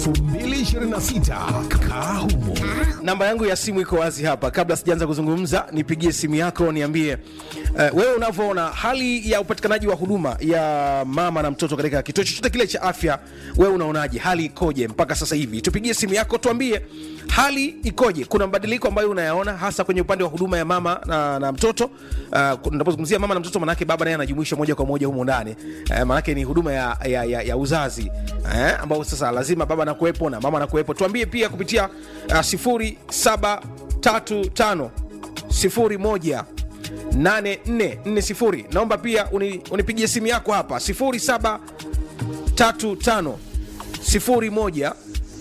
2026 kaa humo namba yangu ya simu iko wazi hapa kabla sijaanza kuzungumza nipigie simu yako niambie uh, wewe unavyoona hali ya upatikanaji wa huduma ya mama na mtoto katika kituo chochote kile cha afya wewe unaonaje hali ikoje mpaka sasa hivi tupigie simu yako tuambie hali ikoje kuna mabadiliko ambayo unayaona hasa kwenye upande wa huduma ya mama na, na mtoto uh, napozungumzia mama na mtoto manake baba naye anajumuishwa moja kwa moja humo ndani uh, manake ni huduma ya, ya, ya, ya uzazi uh, ambao sasa lazima baba anakuwepo na mama anakuwepo tuambie pia kupitia uh, 0735 01 8440 naomba pia uni, unipigie simu yako hapa 0735 01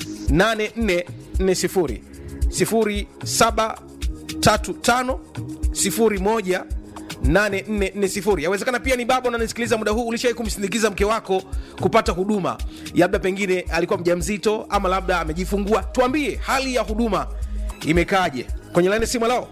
8440 0735 01 8440 yawezekana pia ni baba unanisikiliza muda huu ulishawai kumsindikiza mke wako kupata huduma labda pengine alikuwa mjamzito ama labda amejifungua tuambie hali ya huduma imekaaje kwenye laini simu lao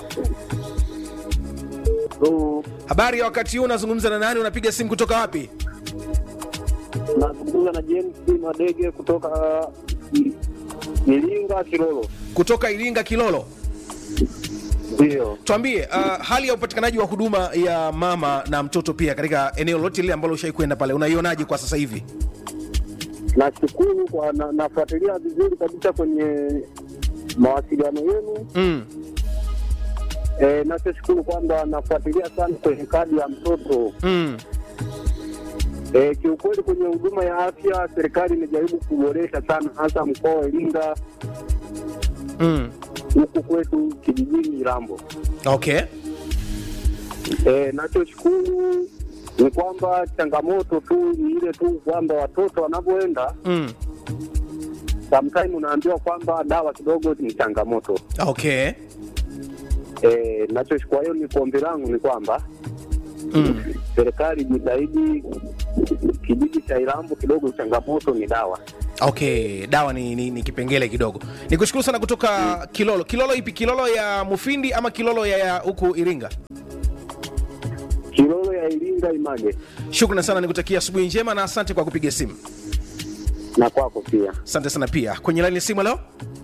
So, habari ya wakati huu unazungumza na nani unapiga simu kutoka wapi nazungumza na James Madege kutoka I- Iringa Kilolo. kutoka iringa kilolo Ndio, tuambie uh, hali ya upatikanaji wa huduma ya mama na mtoto pia katika eneo lote lile ambalo ushai kwenda pale unaionaje kwa sasa hivi nashukuru kwa na, nafuatilia vizuri kabisa kwenye mawasiliano yenu. mm. E, nachoshukuru kwamba nafuatilia sana kwenye kadi ya mtoto. Mm. E, kiukweli kwenye huduma ya afya serikali imejaribu kuboresha sana, hasa mkoa wa Iringa Mm. huku kwetu kijijini Irambo. okay E, nachoshukuru ni kwamba changamoto tu ni ile tu kwamba watoto wanavyoenda mm. sometime unaambiwa kwamba dawa kidogo ni changamoto. okay E, nachochukua hiyo ni kuombi langu ni kwamba mm. serikali jitahidi, kijiji cha Irambo kidogo changamoto ni dawa. okay dawa ni, ni, ni kipengele kidogo nikushukuru sana kutoka kilolo kilolo ipi kilolo ya mufindi ama kilolo ya ya huku iringa Kilolo ya Iringa Image, shukrani sana nikutakia asubuhi njema na asante kwa kupiga simu na kwako pia. asante sana pia kwenye laini ya simu halo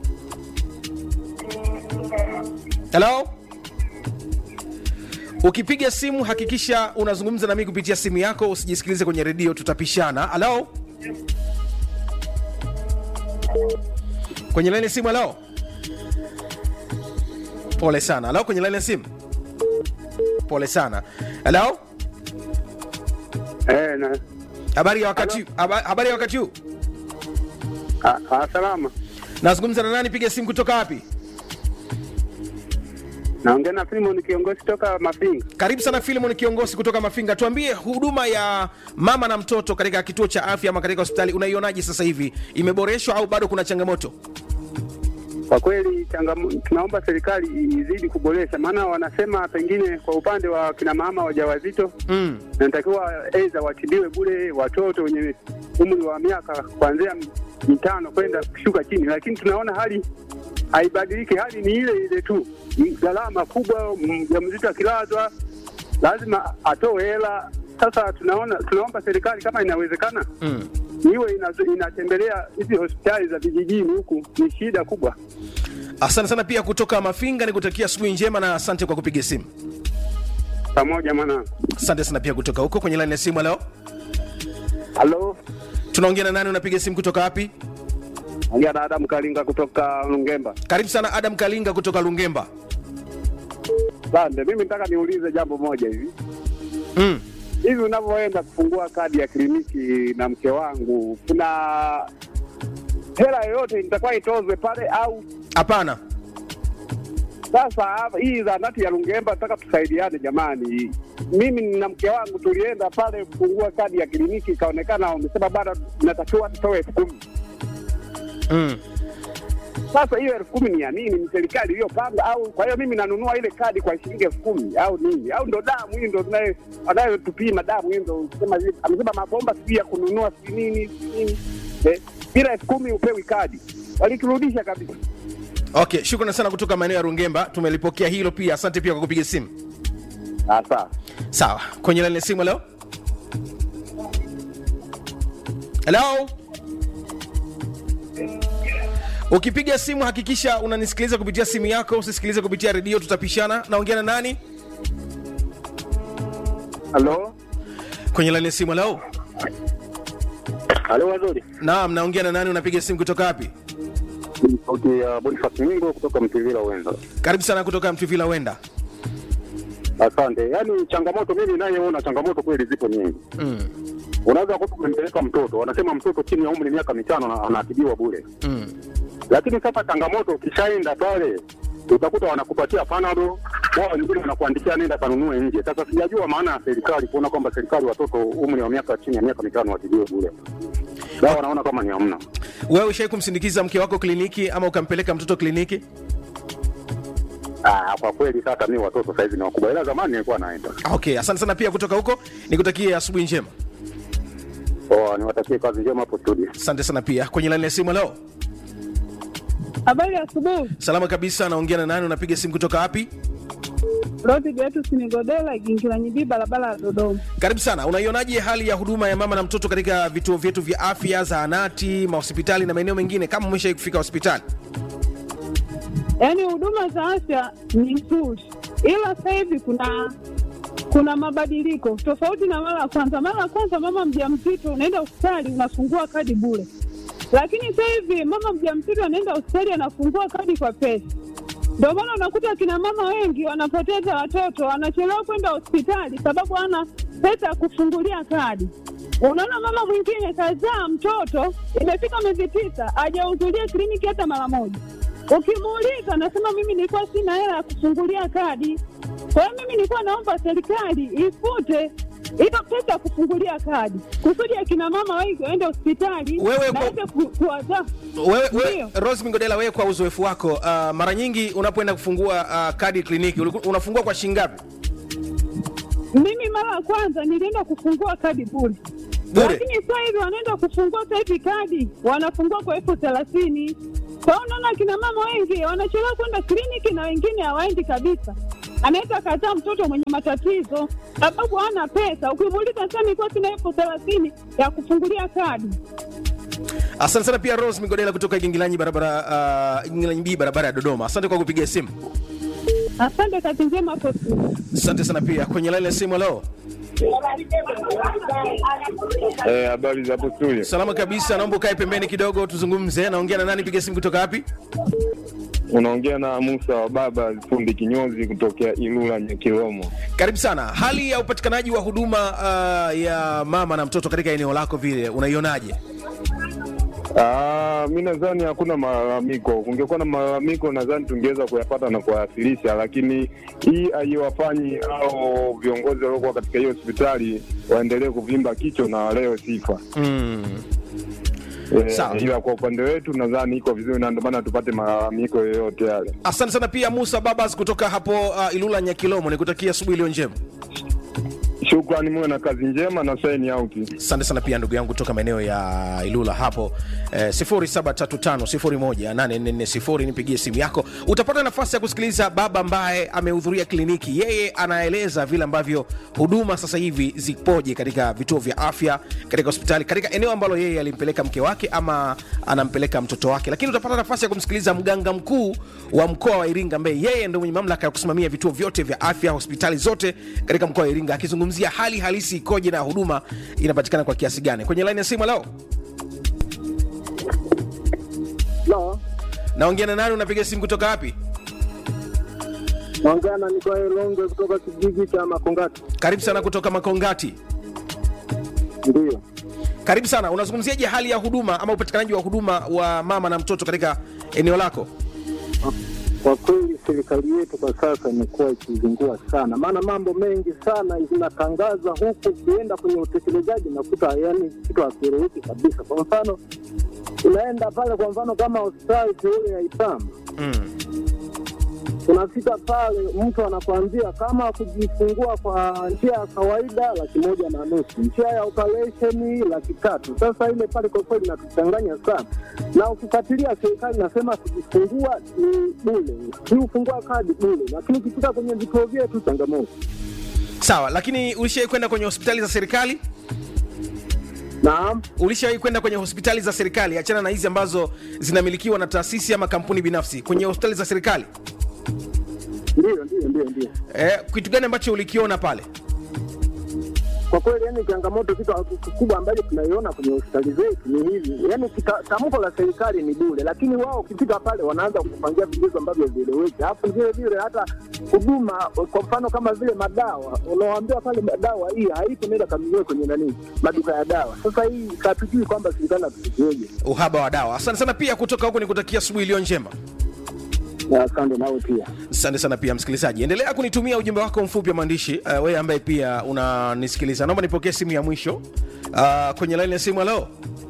halo ukipiga simu hakikisha unazungumza nami kupitia simu yako usijisikilize kwenye redio tutapishana halo kwenye laini ya simu halo pole sana halo kwenye laini ya simu pole sana halo Eh, na habari ya wakati haba- habari ya wakati huu a, a, salama. nazungumza na nani piga simu kutoka wapi Naongea na Filimon kiongozi toka Mafinga. karibu sana filimon kiongozi kutoka mafinga tuambie huduma ya mama na mtoto katika kituo cha afya ama katika hospitali unaionaje sasa hivi imeboreshwa au bado kuna changamoto Kwa kweli changamo, tunaomba serikali izidi kuboresha, maana wanasema pengine kwa upande wa kina mama wajawazito mm. natakiwa aidha watibiwe bure watoto wenye umri wa miaka kuanzia mitano kwenda kushuka chini, lakini tunaona hali haibadiliki, hali ni ile ile tu, M- gharama kubwa. Mjamzito akilazwa lazima atoe hela. Sasa tunaona tunaomba serikali kama inawezekana Mm. iwe ina- inatembelea hizi hospitali za vijijini, huku ni shida kubwa. asante sana pia kutoka mafinga ni kutakia asubuhi njema na asante kwa kupiga simu Pamoja mwanangu. asante sana pia kutoka huko kwenye laini ya simu leo Halo, tunaongea na nani unapiga simu kutoka wapi ongea na Adamu Kalinga kutoka Lungemba. karibu sana adam kalinga kutoka lungemba Asante, mimi nataka niulize jambo moja hivi mm. hivi unavyoenda kufungua kadi ya kliniki na mke wangu, kuna hela yoyote itakuwa itozwe pale au? hapana Sasa hapa- hii zahanati ya Lungemba, nataka tusaidiane jamani. Mimi na mke wangu tulienda pale kufungua kadi ya kliniki, ikaonekana wamesema bado natakiwa tutoe elfu kumi. mm. Sasa hiyo elfu kumi ni ya nini? Ni serikali iliyopanga au? Kwa hiyo mimi nanunua ile kadi kwa shilingi elfu kumi au nini? Au ndo damu hii ndo tunaye- anayotupima damu hii ndo sema hivi, amesema mabomba sijui ya kununua sijui nini sijui nini eh, bila elfu kumi upewi kadi, waliturudisha kabisa. okay shukrani sana kutoka maeneo ya rungemba tumelipokea hilo pia asante pia kwa kupiga simu Sasa sawa kwenye laini ya simu leo helo ukipiga simu hakikisha unanisikiliza kupitia simu yako usisikilize kupitia redio tutapishana naongea na nani Halo, kwenye laini ya simu leo halo, wazuri. naam naongea na nani unapiga simu kutoka wapi Ni sauti ya Boniface Mingo kutoka Mtivila Wenza. karibu sana kutoka mtuvila wenda Asante. Yaani changamoto mimi ninayeona changamoto kweli zipo nyingi. mm. Unaweza kuta umempeleka mtoto, wanasema mtoto chini ya umri miaka mitano na- anatibiwa bure, Mm. lakini sasa changamoto ukishaenda pale utakuta wanakupatia panado, wao wengine wanakuandikia nenda kanunue nje. Sasa sijajua maana ya serikali kuona kwamba serikali watoto umri wa miaka chini ya miaka mitano watibiwe bure. Dawa wanaona kama ni hamna. wewe ushai kumsindikiza mke wako kliniki ama ukampeleka mtoto kliniki Ah, kwa kweli sasa mimi watoto saizi ni wakubwa, ila zamani nilikuwa naenda. okay asante sana pia kutoka huko nikutakie asubuhi njema Oh, niwatakie kazi njema hapo studio. asante sana pia kwenye laini ya simu leo Habari ya asubuhi. salama kabisa naongea na nani unapiga simu kutoka wapi Rodi Beatus Nigodela, Gingira Nyibii, barabara ya Dodoma. karibu sana unaionaje hali ya huduma ya mama na mtoto katika vituo vyetu vya afya zahanati mahospitali na maeneo mengine kama umeshai kufika hospitali Yaani huduma za afya ni nzuri, ila sasa hivi kuna kuna mabadiliko tofauti na mara ya kwanza. Mara ya kwanza mama mjamzito unaenda hospitali unafungua kadi bure, lakini sasa hivi mama mjamzito anaenda hospitali anafungua kadi kwa pesa. Ndio maana unakuta kina mama wengi wanapoteza watoto, wanachelewa kwenda hospitali sababu hana pesa ya kufungulia kadi. Unaona mama mwingine kazaa mtoto, imefika miezi tisa, hajahudhuria kliniki hata mara moja. Ukimuuliza anasema mimi nilikuwa sina hela ya kufungulia kadi. Kwa hiyo mimi nilikuwa naomba serikali ifute hiyo pesa ya kufungulia kadi kusudi akina mama wengi waende hospitali Wewe na kwa- waweze ku- kuwazaa. wewe, wewe Ndio. Rose Mingodela, wewe kwa uzoefu wako uh, mara nyingi unapoenda kufungua uh, kadi kliniki uliku- unafungua kwa shilingi ngapi Mimi mara ya kwanza nilienda kufungua kadi bure, Bure? lakini sasa hivi wanaenda kufungua sasa hivi kadi wanafungua kwa elfu thelathini. Kwa hiyo unaona akina mama wengi wanachelewa kwenda kliniki na wengine hawaendi kabisa. Anaweza akazaa mtoto mwenye matatizo sababu hana pesa. Ukimuuliza sasa, nilikuwa sina elfu thelathini ya kufungulia kadi. asante sana pia Rose Mingodela kutoka Gingilanyi barabara uh, Gingilanyi B barabara ya Dodoma asante kwa kupigia simu Asante, kazi njema hapo studio. asante sana pia kwenye laini ya simu leo Eh, habari za hapo studio. salama kabisa naomba ukae pembeni kidogo tuzungumze naongea na nani piga simu kutoka wapi Unaongea na Musa wa baba fundi kinyozi kutokea Ilula Nyakilomo. karibu sana hali ya upatikanaji wa huduma uh, ya mama na mtoto katika eneo lako vile unaionaje Ah, mi nadhani hakuna malalamiko. Kungekuwa na malalamiko, nadhani tungeweza kuyapata na kuyawasilisha, lakini hii haiwafanyi au viongozi waliokuwa katika hiyo hospitali waendelee kuvimba kichwa na waleo sifa. mm. Eh, Sawa. ila kwa upande wetu nadhani iko vizuri, na ndio maana tupate malalamiko yoyote yale. asante sana pia musa babas kutoka hapo uh, ilula nyakilomo nikutakia asubuhi iliyo njema Shukrani, muwe na kazi njema na sign out. asante sana pia ndugu yangu kutoka maeneo ya ilula hapo eh, 0735018440 nipigie simu yako utapata nafasi ya kusikiliza baba ambaye amehudhuria kliniki yeye anaeleza vile ambavyo huduma sasa hivi zipoje katika vituo vya afya katika hospitali katika eneo ambalo yeye alimpeleka mke wake ama anampeleka mtoto wake lakini utapata nafasi ya kumsikiliza mganga mkuu wa mkoa wa iringa ambaye yeye ndo mwenye mamlaka ya kusimamia vituo vyote vya afya hospitali zote katika mkoa wa iringa akizungumzia hali halisi ikoje na huduma inapatikana kwa kiasi gani kwenye laini ya simu leo No, naongea na nani unapiga simu kutoka wapi naongea na Nikoe Longe kutoka kijiji cha Makongati. karibu sana kutoka makongati Ndiyo, karibu sana unazungumziaje hali ya huduma ama upatikanaji wa huduma wa mama na mtoto katika eneo lako kwa kweli serikali yetu kwa sasa imekuwa ikizingua sana, maana mambo mengi sana zinatangaza huku, ukienda kwenye utekelezaji nakuta yani kitu hakieleweki kabisa. Kwa mfano, unaenda pale, kwa mfano kama hospitali teule ya Itamba mm. unafika pale, mtu anakuambia kama kujifungua kwa njia ya kawaida laki moja na nusu, njia ya operesheni laki tatu. Sasa ile pale kwa kweli inatuchanganya sana, na ukifuatilia serikali inasema kujifungua ni bule, kiufungua kadi bule, lakini ukifika kwenye vituo vyetu changamoto. sawa lakini ulishai kwenda kwenye hospitali za serikali Naam, ulishawahi kwenda kwenye hospitali za serikali achana na hizi ambazo zinamilikiwa na taasisi ama kampuni binafsi kwenye hospitali za serikali ndio ndio ndio ndio. eh, kitu gani ambacho ulikiona pale Kwa kweli, yani changamoto kitu kikubwa ambacho tunaiona kwenye hospitali zetu ni hivi, yani kita- tamko la serikali ni bure, lakini wao ukifika pale wanaanza kupangia vigezo ambavyo vieleweki, alafu vile vile hata huduma, kwa mfano kama vile madawa, unawaambia pale dawa hii haipo, nenda kanunue kwenye nani maduka ya dawa. Sasa hii hatujui kwamba serikali atusikieje. uhaba wa dawa asante sana pia kutoka huku nikutakia asubuhi iliyo njema Na asante nawe pia. asante sana pia msikilizaji endelea kunitumia ujumbe wako mfupi wa maandishi uh, wewe ambaye pia unanisikiliza naomba nipokee simu ya mwisho uh, kwenye laini ya simu halo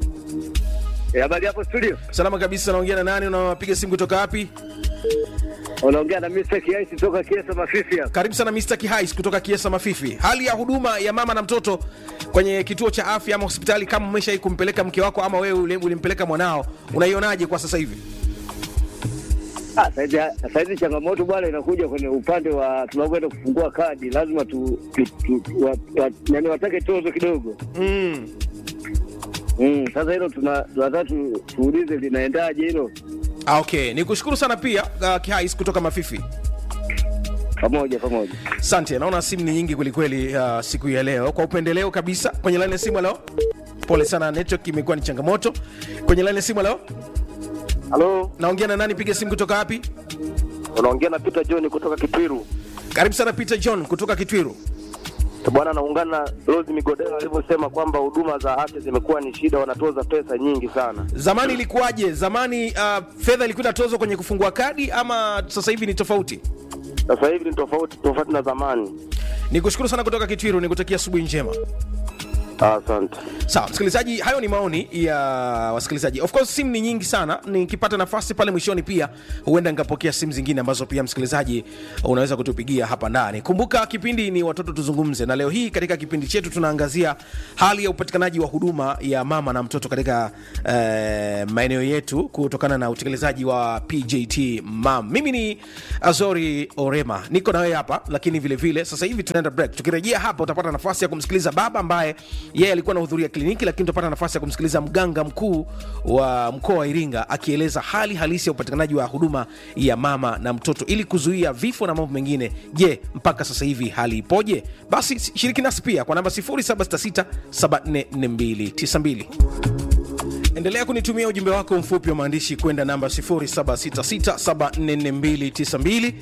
Habari hapo studio, salama kabisa naongea na nani unapiga simu kutoka wapi unaongea na Mr. Kiaisi toka Kiesa Mafifi hapa. karibu sana Mr. Kihais kutoka Kiesa Mafifi. Hali ya huduma ya mama na mtoto kwenye kituo cha afya ama hospitali, kama umeshai kumpeleka mke wako ama wewe uli- ulimpeleka mwanao, unaionaje kwa sasa hivi? Ah, saizi saizi changamoto bwana inakuja kwenye upande wa tunakwenda kufungua kadi, lazima tu, tu, tu wa, wa, yani watake tozo kidogo Mm. mm. Sasa hilo tuna tunataka tu, tuulize linaendaje hilo Ah, okay, ni kushukuru sana pia uh, Kihais kutoka Mafifi. pamoja pamoja. Asante, naona simu ni nyingi kwelikweli uh, siku ya leo. Kwa upendeleo kabisa, kwenye laini ya simu leo, pole sana, network imekuwa ni changamoto. Kwenye laini ya simu leo, Halo, naongea na nani? Piga simu kutoka wapi? unaongea na Peter John kutoka Kitwiru. Karibu sana Peter John kutoka Kitwiru. Bwana, naungana na Rose Migodela alivyosema kwamba huduma za afya zimekuwa ni shida, wanatoza pesa nyingi sana. Zamani ilikuwaje? Zamani uh, fedha ilikuwa inatozwa kwenye kufungua kadi ama sasa hivi ni tofauti? Sasa hivi ni tofauti tofauti na zamani. Nikushukuru sana kutoka Kitwiru, nikutakia asubuhi njema. Asante. Sawa msikilizaji, hayo ni maoni ya wasikilizaji. Of course simu ni nyingi sana, nikipata nafasi pale mwishoni pia huenda nikapokea simu zingine ambazo pia msikilizaji unaweza kutupigia hapa ndani. Kumbuka kipindi ni watoto tuzungumze, na leo hii katika kipindi chetu tunaangazia hali ya upatikanaji wa huduma ya mama na mtoto katika eh, maeneo yetu kutokana na utekelezaji wa PJT Mam. Mimi ni Azori Orema, niko na wewe hapa, lakini vile vile sasa hivi tunaenda break. Tukirejea hapa utapata nafasi ya kumsikiliza baba ambaye yeye alikuwa anahudhuria kliniki, lakini utapata nafasi ya kumsikiliza mganga mkuu wa mkoa wa Iringa akieleza hali halisi ya upatikanaji wa huduma ya mama na mtoto ili kuzuia vifo na mambo mengine. Je, mpaka sasa hivi hali ipoje? Basi shiriki nasi pia kwa namba 0766744292. Endelea kunitumia ujumbe wako mfupi wa maandishi kwenda namba 0766744292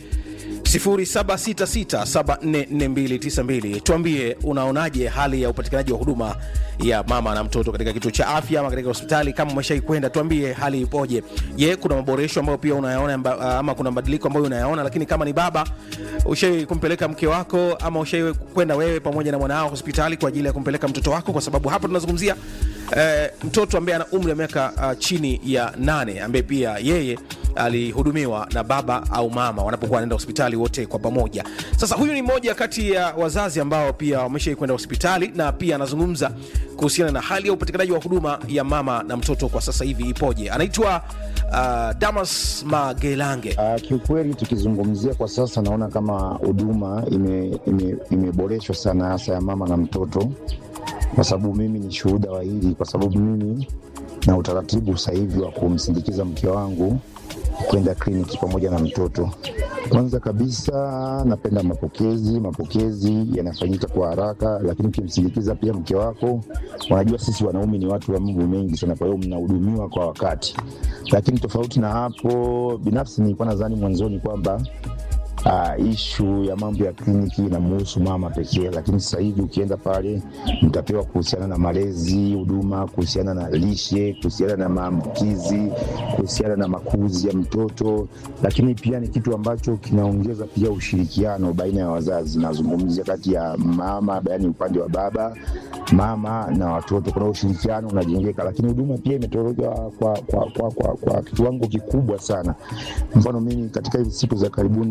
0766744292. Tuambie unaonaje hali ya upatikanaji wa huduma ya mama na mtoto katika kituo cha afya ama katika hospitali. Kama umeshai kwenda, tuambie hali ipoje. Je, kuna maboresho ambayo pia unayaona amba- ama kuna mabadiliko ambayo unayaona? Lakini kama ni baba, ushai kumpeleka mke wako ama ushai kwenda wewe pamoja na mwanao hospitali kwa ajili ya kumpeleka mtoto wako? Kwa sababu hapa tunazungumzia eh, mtoto ambaye ana umri wa miaka uh, chini ya nane ambaye pia yeye alihudumiwa na baba au mama wanapokuwa wanaenda hospitali wote kwa pamoja. Sasa huyu ni mmoja kati ya wazazi ambao pia wameshai kwenda hospitali na pia anazungumza kuhusiana na hali ya upatikanaji wa huduma ya mama na mtoto kwa sasa hivi ipoje. Anaitwa uh, Damas Magelange. Uh, kiukweli tukizungumzia kwa sasa naona kama huduma imeboreshwa ime, imeboreshwa sana hasa ya mama na mtoto, kwa sababu mimi ni shuhuda wa hili, kwa sababu mimi na utaratibu sasa hivi wa kumsindikiza mke wangu kwenda kliniki pamoja na mtoto. Kwanza kabisa napenda mapokezi. Mapokezi yanafanyika kwa haraka, lakini ukimsindikiza pia mke wako, wanajua sisi wanaume ni watu wa mambo mengi sana, kwa hiyo mnahudumiwa kwa wakati. Lakini tofauti na hapo, binafsi nilikuwa nadhani mwanzoni kwamba uh, ishu ya mambo ya kliniki inamuhusu mama pekee, lakini sasa hivi ukienda pale mtapewa kuhusiana na malezi, huduma kuhusiana na lishe, kuhusiana na maambukizi, kuhusiana na makuzi ya mtoto, lakini pia ni kitu ambacho kinaongeza pia ushirikiano baina ya wazazi. Nazungumzia kati ya mama, yaani upande wa baba mama na watoto, kuna ushirikiano unajengeka, lakini huduma pia imetolewa kwa, kwa, kwa, kwa, kwa kiwango kikubwa sana. Mfano mimi katika hizi siku za karibuni nimekuwa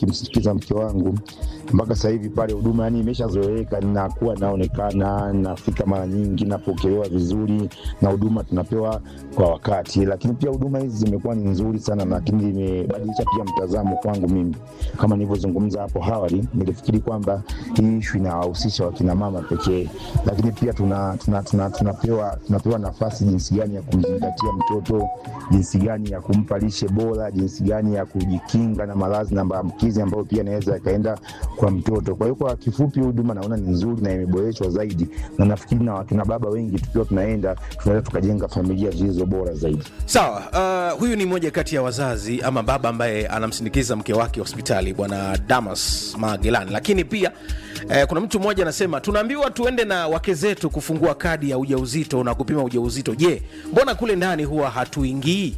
kumsindikiza mke wangu mpaka sasa hivi pale huduma yani imeshazoeleka, nakuwa naonekana, nafika mara nyingi, napokelewa vizuri na huduma tunapewa kwa wakati. Lakini pia huduma hizi zimekuwa ni nzuri sana, lakini imebadilisha pia mtazamo kwangu mimi. Kama nilivyozungumza hapo awali, nilifikiri kwamba hii ishu inawahusisha wakina mama pekee, lakini pia tuna, tuna, tuna, tunapewa, tunapewa nafasi jinsi gani ya kumzingatia mtoto, jinsi gani ya kumpa lishe bora, jinsi gani ya kujikinga na maradhi na maambukizi ambayo pia inaweza yakaenda kwa mtoto. Kwa hiyo kwa kifupi, huduma naona ni nzuri na imeboreshwa zaidi, na nafikiri na wakina baba wengi tukiwa tunaenda tunaweza tukajenga familia zilizo bora zaidi. Sawa. Uh, huyu ni mmoja kati ya wazazi ama baba ambaye anamsindikiza mke wake hospitali, bwana Damas Magelani. Lakini pia eh, kuna mtu mmoja anasema tunaambiwa tuende na wake zetu kufungua kadi ya ujauzito na kupima ujauzito. Je, mbona kule ndani huwa hatuingii?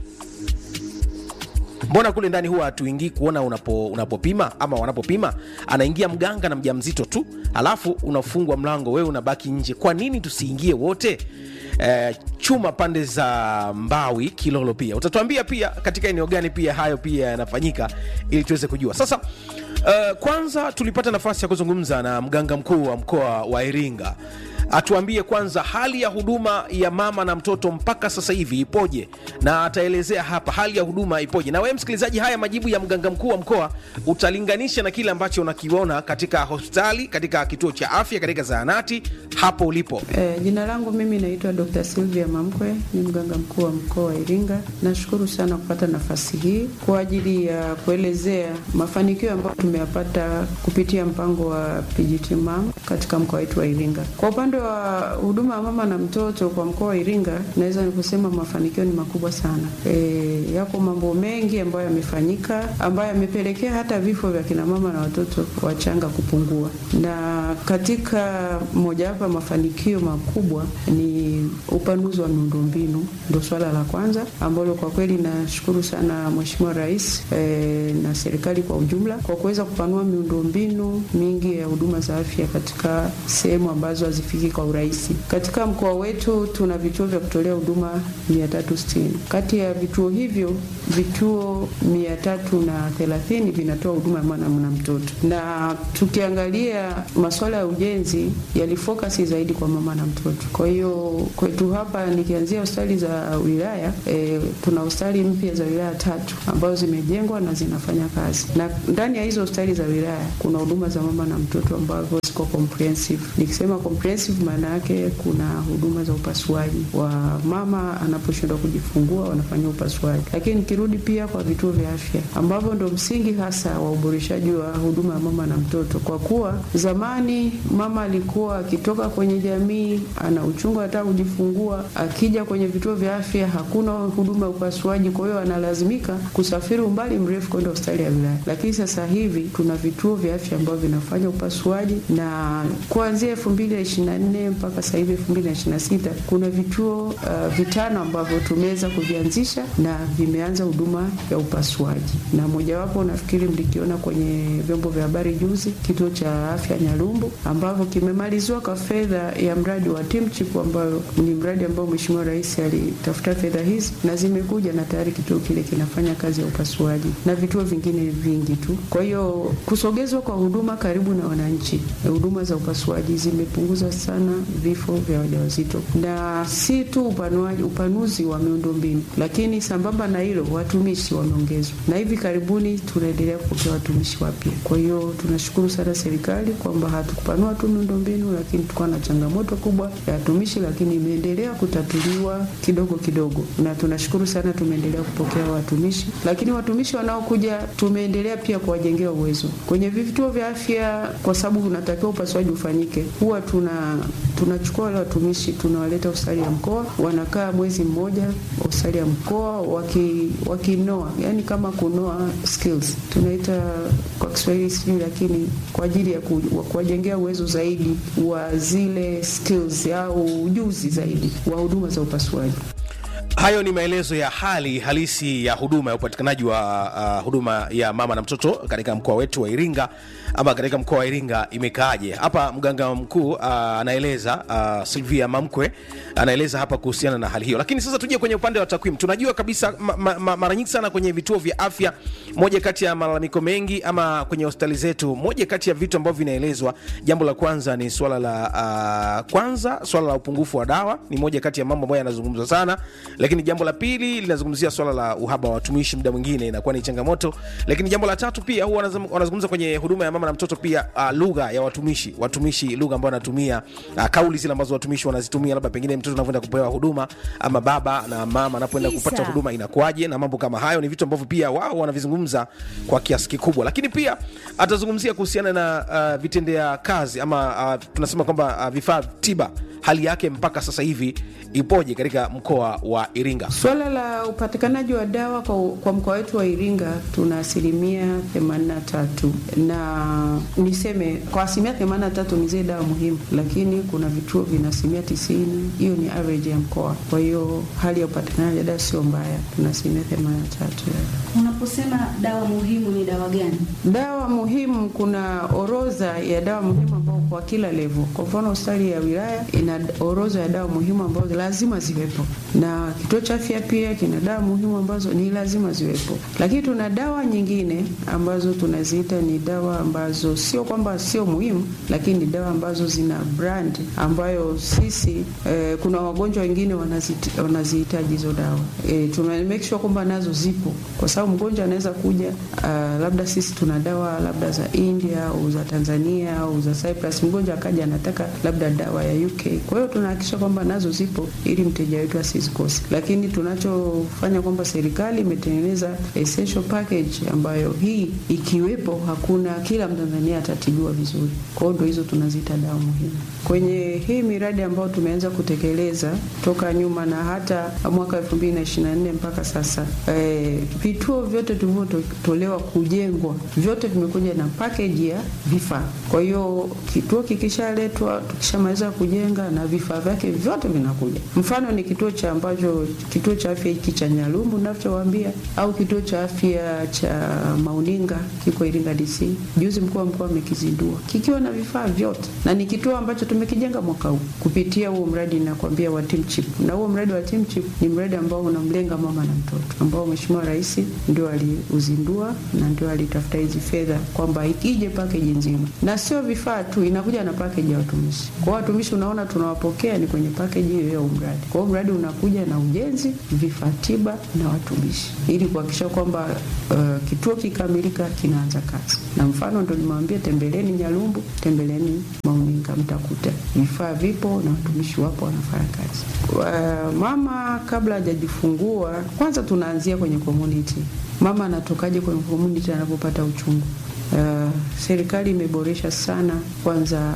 mbona kule ndani huwa hatuingii kuona unapo, unapopima ama wanapopima anaingia mganga na mjamzito tu alafu unafungwa mlango wewe unabaki nje kwa nini tusiingie wote eh, chuma pande za mbawi kilolo pia utatuambia pia katika eneo gani pia hayo pia yanafanyika ili tuweze kujua sasa uh, kwanza tulipata nafasi ya kuzungumza na mganga mkuu wa mkoa wa iringa atuambie kwanza hali ya huduma ya mama na mtoto mpaka sasa hivi ipoje na ataelezea hapa hali ya huduma ipoje na wewe msikilizaji haya majibu ya mganga mkuu wa mkoa utalinganisha na kile ambacho unakiona katika hospitali katika kituo cha afya katika zahanati hapo ulipo E, jina langu mimi naitwa Dr. Sylvia Mamkwe, ni mganga mkuu wa mkoa wa Iringa. Nashukuru sana kupata nafasi hii kwa ajili ya kuelezea mafanikio ambayo tumeyapata kupitia mpango wa PGT Mam katika mkoa wetu wa Iringa. Kwa upande wa huduma ya mama na mtoto kwa mkoa wa Iringa, naweza nikusema mafanikio ni makubwa sana. E, yako mambo mengi ambayo yamefanyika ambayo yamepelekea hata vifo vya kina mama na watoto wachanga kupungua, na katika mojawapo ya mafanikio makubwa ni upanuzi wa miundombinu, ndo swala la kwanza ambalo kwa kweli nashukuru sana Mheshimiwa Rais e, na serikali kwa ujumla kwa kuweza kupanua miundombinu mingi ya huduma za afya katika sehemu ambazo hazifiki kwa urahisi. Katika mkoa wetu tuna vituo vya kutolea huduma 360. Kati ya vituo hivyo vituo 330 vinatoa huduma ya mwana na mtoto, na tukiangalia masuala ya ujenzi yalifokasi zaidi kwa mama na mtoto. Kwa hiyo kwetu hapa nikianzia hospitali za wilaya e, tuna hospitali mpya za wilaya tatu ambazo zimejengwa na zinafanya kazi, na ndani ya hizo hospitali za wilaya kuna huduma za mama na mtoto ambazo ziko comprehensive. Nikisema comprehensive, maana yake kuna huduma za upasuaji wa mama anaposhindwa kujifungua, wanafanyia upasuaji. Lakini nikirudi pia kwa vituo vya afya ambavyo ndo msingi hasa wa uboreshaji wa huduma ya mama na mtoto, kwa kuwa zamani mama alikuwa akitoka kwenye jamii ana uchungu hata kujifungua, akija kwenye vituo vya afya hakuna huduma ya upasuaji, kwa hiyo analazimika kusafiri umbali mrefu kwenda hospitali ya wilaya. Lakini sasa hivi tuna vituo vya afya ambavyo vinafanya upasuaji na kuanzia elfu mbili na ishirini na nne mpaka sasa hivi elfu mbili na ishirini na sita kuna vituo uh, vitano ambavyo tumeweza kuvianzisha na vimeanza huduma ya upasuaji, na mojawapo nafikiri mlikiona kwenye vyombo vya habari juzi, kituo cha afya Nyalumbu ambavyo kimemaliziwa kwa fedha ya mradi wa TeamChip ambayo ni mradi ambao Mheshimiwa Rais alitafuta fedha hizi na zimekuja na tayari kituo kile kinafanya kazi ya upasuaji na vituo vingine vingi tu. Kwa hiyo kusogezwa kwa huduma karibu na wananchi, huduma za upasuaji zimepunguza sana vifo vya wajawazito, na si tu upanuaji, upanuzi wa miundombinu, lakini sambamba na hilo watumishi wameongezwa, na hivi karibuni tunaendelea kupokea watumishi wapya. Kwa hiyo tunashukuru sana serikali kwamba hatukupanua tu miundombinu, lakini tulikuwa na changamoto kubwa ya watumishi, lakini imeendelea kutatuliwa kidogo kidogo, na tunashukuru sana, tumeendelea kupokea watumishi, lakini watumishi wanaokuja tumeendelea pia kuwajengea uwezo kwenye vituo vya afya, kwa sababu unatakiwa upasuaji ufanyike. Huwa tuna tunachukua wale watumishi tunawaleta hospitali ya mkoa, wanakaa mwezi mmoja hospitali ya mkoa waki, wakinoa, yani kama kunoa skills tunaita kwa Kiswahili sijui, lakini kwa ajili ya ku, kuwajengea uwezo zaidi wa zile skills au ujuzi zaidi wa huduma za upasuaji. Hayo ni maelezo ya hali halisi ya huduma ya upatikanaji wa uh, huduma ya mama na mtoto katika mkoa wetu wa Iringa ama katika mkoa wa Iringa imekaaje. Hapa mganga mkuu uh, anaeleza uh, Silvia Mamkwe anaeleza hapa kuhusiana na hali hiyo, lakini sasa tuje kwenye upande wa takwimu. Tunajua kabisa ma, ma, ma, mara nyingi sana kwenye vituo vya afya, moja kati ya malalamiko mengi ama kwenye hospitali zetu, moja kati ya vitu ambavyo vinaelezwa, jambo la kwanza ni swala la uh, kwanza swala la upungufu wa dawa, ni moja kati ya mambo ambayo yanazungumzwa sana lakini jambo la pili linazungumzia swala la uhaba wa watumishi, muda mwingine inakuwa ni changamoto. Lakini jambo la tatu pia huwa wanazum- wanazungumza kwenye huduma ya mama na mtoto pia uh, lugha ya watumishi, watumishi lugha ambayo wanatumia uh, kauli zile ambazo watumishi wanazitumia, labda pengine mtoto anavyoenda kupewa huduma ama baba na mama anapoenda kupata huduma inakuwaje, na mambo kama hayo ni vitu ambavyo pia wao wanavizungumza kwa kiasi kikubwa. Lakini pia atazungumzia kuhusiana na uh, vitendea kazi ama uh, tunasema kwamba uh, vifaa tiba, hali yake mpaka sasa hivi ipoje katika mkoa wa Iringa. Swala la upatikanaji wa dawa kwa, kwa mkoa wetu wa Iringa tuna asilimia 83 na niseme kwa asilimia 83 ni zile dawa muhimu, lakini kuna vituo vina asilimia 90. Hiyo ni average ya mkoa. Kwa hiyo hali ya upatikanaji wa dawa sio mbaya, tuna asilimia 83 ya Unaposema dawa muhimu ni dawa gani? dawa muhimu, kuna orodha ya dawa muhimu ambao kwa kila level. Kwa mfano hospitali ya wilaya ina orodha ya dawa muhimu ambazo lazima ziwepo, na kituo cha afya pia kina dawa muhimu ambazo ni lazima ziwepo. Lakini tuna dawa nyingine ambazo tunaziita ni dawa ambazo sio kwamba sio muhimu, lakini ni dawa ambazo zina brand ambayo sisi eh, kuna wagonjwa wengine wanazit- wanazihitaji hizo dawa eh, tuna make sure kwamba nazo zipo, kwa sababu mgonjwa anaweza kuja uh, labda sisi tuna dawa labda za India au za Tanzania au za Cyprus, mgonjwa akaja anataka labda dawa ya UK. Kwa hiyo tunahakikisha kwamba nazo zipo ili mteja wetu asizikose, lakini tunachofanya kwamba serikali imetengeneza essential package ambayo hii ikiwepo, hakuna kila Mtanzania atatibiwa vizuri. Kwa hiyo ndo hizo tunaziita dawa muhimu kwenye hii miradi ambayo tumeanza kutekeleza toka nyuma na hata mwaka 2024 mpaka sasa eh, vituo vyote tulivyotolewa kujengwa vyote vimekuja na package ya vifaa. Kwa hiyo kituo kikishaletwa, tukishamaliza kujenga na vifaa vyake vyote vinakuja. Mfano ni kituo cha ambacho kituo cha afya hiki cha Nyalumbu ninachowaambia, au kituo cha afya cha Mauninga kiko Iringa DC. Juzi mkuu wa mkoa amekizindua kikiwa na vifaa vyote, na ni kituo ambacho tumekijenga mwaka huu kupitia huo mradi nakwambia wa Team Chip. Na huo mradi wa Team Chip ni mradi ambao unamlenga mama na mtoto, ambao Mheshimiwa Rais ndio aliuzindua na ndio alitafuta hizi fedha kwamba ikije package nzima, na sio vifaa tu, inakuja na package ya watumishi. Kwa watumishi, unaona tunawapokea ni kwenye package hiyo ya huu mradi. Kwa hiyo mradi unakuja na ujenzi, vifaa tiba na watumishi, ili kuhakikisha kwamba uh, kituo kikamilika kinaanza kazi. Na mfano ndo nimewambia, tembeleni Nyalumbu, tembeleni Mauninga, mtakuta vifaa vipo na watumishi wapo wanafanya kazi. Uh, mama kabla hajajifungua, kwanza tunaanzia kwenye community. Mama anatokaje kwenye community anapopata uchungu? Uh, serikali imeboresha sana kwanza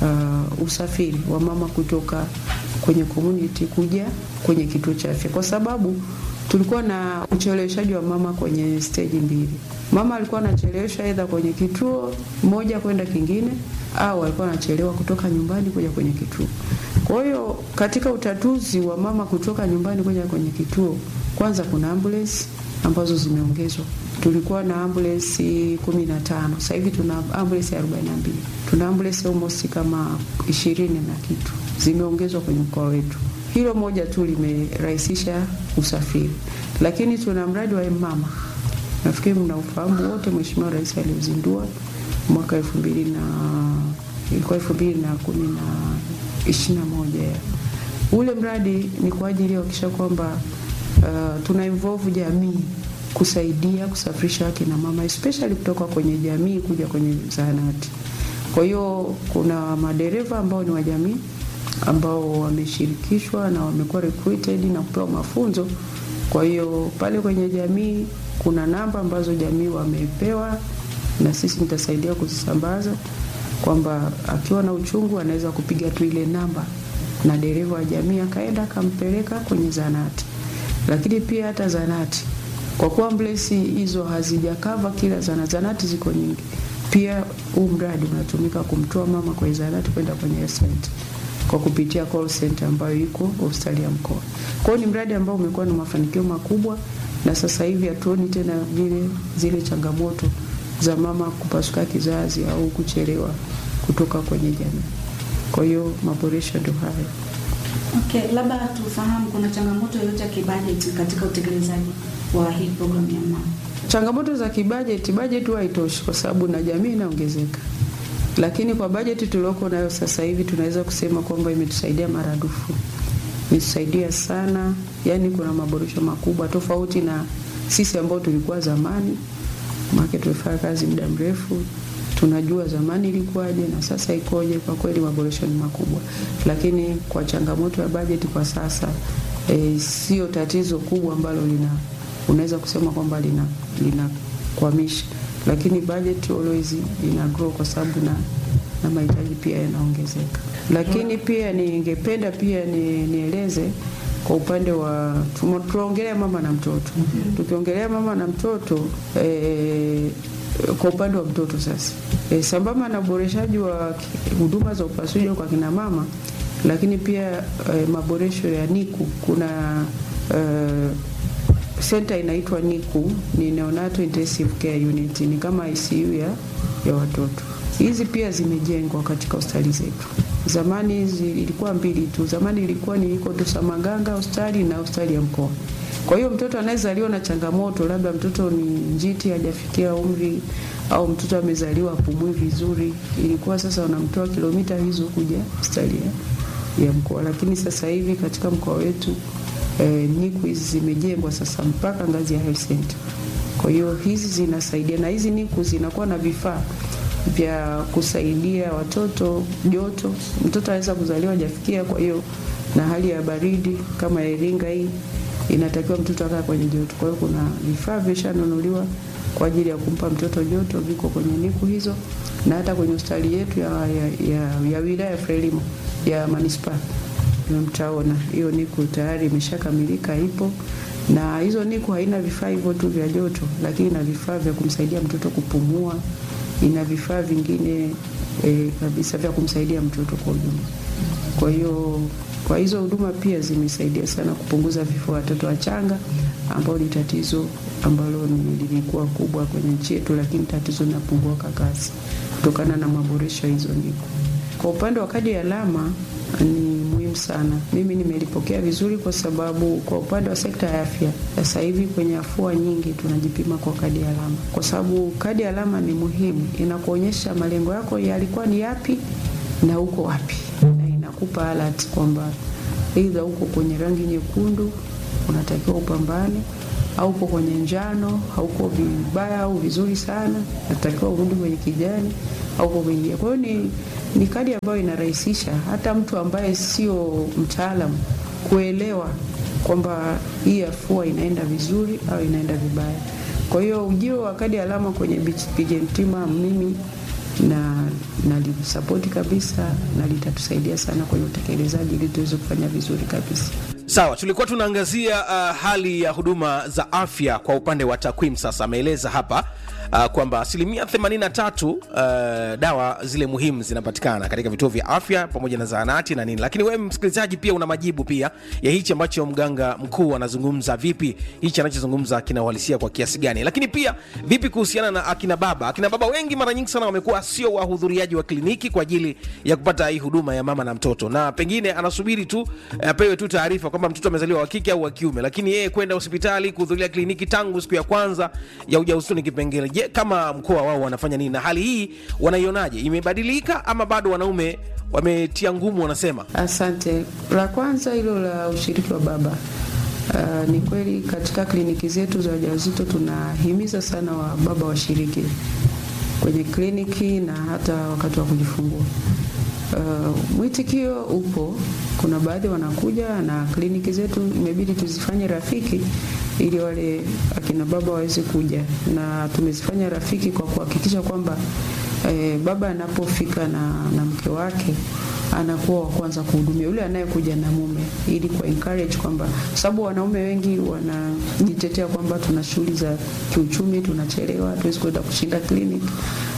uh, usafiri wa mama kutoka kwenye community kuja kwenye kituo cha afya, kwa sababu tulikuwa na ucheleweshaji wa mama kwenye stage mbili. Mama alikuwa anachelewesha aidha kwenye kituo moja kwenda kingine, au alikuwa anachelewa kutoka nyumbani kuja kwenye kituo. Kwa hiyo katika utatuzi wa mama kutoka nyumbani kuja kwenye kituo, kwanza kuna ambulance ambazo zimeongezwa. Tulikuwa na ambulance 15, sasa hivi tuna ambulance 42. Tuna ambulance almost kama 20 na kitu zimeongezwa kwenye mkoa wetu. Hilo moja tu limerahisisha usafiri, lakini tuna mradi wa mama, nafikiri mnaufahamu wote, Mheshimiwa Rais aliuzindua mwaka elfu mbili na ilikuwa elfu mbili na kumi na ishirini na moja. Ule mradi ni kwa ajili ya kuhakikisha kwamba uh, tuna involve jamii kusaidia kusafirisha akina mama especially kutoka kwenye jamii kuja kwenye zahanati. Kwa hiyo kuna madereva ambao ni wa jamii ambao wameshirikishwa na wamekuwa recruited na kupewa mafunzo. Kwa hiyo pale kwenye jamii kuna namba ambazo jamii wamepewa, na sisi nitasaidia kuzisambaza, kwamba akiwa na uchungu anaweza kupiga tu ile namba na dereva wa jamii akaenda akampeleka kwenye zanati. Lakini pia hata zanati, kwa kuwa ambulance hizo hazijakava kila zanati, zanati ziko nyingi, pia huu mradi unatumika kumtoa mama kwenye zanati kwenda kwenye health center. kwa kupitia call center ambayo iko hospitali ya mkoa. Kwa hiyo ni mradi ambao umekuwa na mafanikio makubwa, na sasa hivi hatuoni tena vile zile changamoto za mama kupasuka kizazi au kuchelewa kutoka kwenye jamii. Kwa hiyo maboresho ndio hayo. Okay, labda tufahamu kuna changamoto yoyote ya kibajeti katika utekelezaji wa hii programu ya mama? Changamoto za kibajeti, bajeti huwa haitoshi kwa sababu na jamii inaongezeka, lakini kwa bajeti tulioko nayo sasa hivi tunaweza kusema kwamba imetusaidia maradufu, imetusaidia sana. Yani kuna maboresho makubwa tofauti na sisi ambao tulikuwa zamani, maana tumefanya kazi muda mrefu, tunajua zamani ilikuwaje na sasa ikoje. Kwa kweli maboresho ni makubwa, lakini kwa changamoto ya bajeti kwa sasa e, sio tatizo kubwa ambalo lina unaweza kusema kwamba lina linakwamisha, lakini budget always ina grow kwa sababu na na mahitaji pia yanaongezeka. Lakini pia ningependa pia ni, nieleze kwa upande wa tumo- tunaongelea mama na mtoto. Tukiongelea mama na mtoto eh, kwa upande wa mtoto sasa e, sambamba na uboreshaji wa ki- huduma za upasuaji kwa kina mama, lakini pia e, maboresho ya NICU kuna e, center inaitwa NICU ni Neonatal Intensive Care Unit, ni kama ICU ya, ya watoto. Hizi pia zimejengwa katika hospitali zetu. Zamani hizi ilikuwa mbili tu, zamani ilikuwa ni iko tu Samaganga hospitali na hospitali ya mkoa. Kwa hiyo mtoto anayezaliwa na changamoto, labda mtoto ni njiti hajafikia umri au mtoto amezaliwa apumui vizuri, ilikuwa sasa wanamtoa kilomita hizo kuja hospitali ya, ya mkoa, lakini sasa hivi katika mkoa wetu eh, NICU hizi zimejengwa sasa mpaka ngazi ya health center. Kwa hiyo hizi zinasaidia, na hizi NICU zinakuwa na vifaa vya kusaidia watoto joto. Mtoto anaweza kuzaliwa hajafikia, kwa hiyo na hali ya baridi kama ya Iringa hii inatakiwa mtoto akae kwenye joto. Kwa hiyo kuna vifaa vishanunuliwa kwa ajili ya kumpa mtoto joto, viko kwenye NICU hizo, na hata kwenye hospitali yetu ya, ya, ya, ya wilaya ya Frelimo ya manispaa mtaona hiyo NICU tayari imeshakamilika, ipo na hizo NICU haina vifaa hivyo tu vya joto, lakini ina vifaa vya kumsaidia mtoto kupumua, ina vifaa vingine e, kabisa vya kumsaidia mtoto kwa ujumla. Kwa hiyo kwa hizo huduma pia zimesaidia sana kupunguza vifo vya watoto wachanga, ambao ni tatizo ambalo ni- lilikuwa kubwa kwenye nchi yetu, lakini tatizo linapungua kwa kasi kutokana na maboresho ya hizo NICU. Kwa upande wa kadi ya alama ni muhimu sana. Mimi nimelipokea vizuri kwa sababu kwa upande wa sekta ya afya sasa hivi kwenye afua nyingi tunajipima kwa kadi ya alama, kwa sababu kadi ya alama ni muhimu, inakuonyesha malengo yako yalikuwa ni yapi na uko wapi, na inakupa alert kwamba aidha uko kwenye rangi nyekundu unatakiwa upambane au uko kwenye njano, hauko vibaya au vizuri sana, natakiwa urudi kwenye kijani au uko kwenye. Kwa hiyo ni, ni kadi ambayo inarahisisha hata mtu ambaye sio mtaalamu kuelewa kwamba hii afua inaenda vizuri au inaenda vibaya. Kwa hiyo ujio wa kadi ya alama kwenye BGMT Mama, mimi na nalisapoti kabisa na litatusaidia sana kwenye utekelezaji ili tuweze kufanya vizuri kabisa. Sawa, tulikuwa tunaangazia uh, hali ya huduma za afya kwa upande wa takwimu. Sasa ameeleza hapa uh, kwamba asilimia 83 uh, dawa zile muhimu zinapatikana katika vituo vya afya pamoja na zahanati na nini, lakini wewe msikilizaji pia una majibu pia ya hichi ambacho mganga mkuu anazungumza. Vipi hichi anachozungumza kina uhalisia kwa kiasi gani? Lakini pia vipi kuhusiana na akina baba? Akina baba wengi mara nyingi sana wamekuwa sio wahudhuriaji wa kliniki kwa ajili ya kupata hii huduma ya mama na mtoto, na pengine anasubiri tu eh, apewe tu taarifa kwamba mtoto amezaliwa wa kike au wa kiume, lakini yeye kwenda hospitali kuhudhuria kliniki tangu siku ya kwanza ya ujauzito ni kipengele. Je, kama mkoa wao wanafanya nini na hali hii wanaionaje? Imebadilika ama bado wanaume wametia ngumu? Wanasema Asante. La kwanza hilo la ushiriki wa baba. Uh, ni kweli katika kliniki zetu za wajawazito tunahimiza sana wa baba washiriki kwenye kliniki na hata wakati wa kujifungua. Uh, mwitikio upo, kuna baadhi wanakuja na kliniki zetu imebidi tuzifanye rafiki ili wale akina baba waweze kuja, na tumezifanya rafiki kwa kuhakikisha kwamba eh, baba anapofika na, na mke wake anakuwa wa kwanza kuhudumia yule anayekuja na mume, ili kwa encourage kwamba, sababu wanaume wengi wanajitetea kwamba tuna shughuli za kiuchumi, tunachelewa, hatuwezi kwenda kushinda clinic,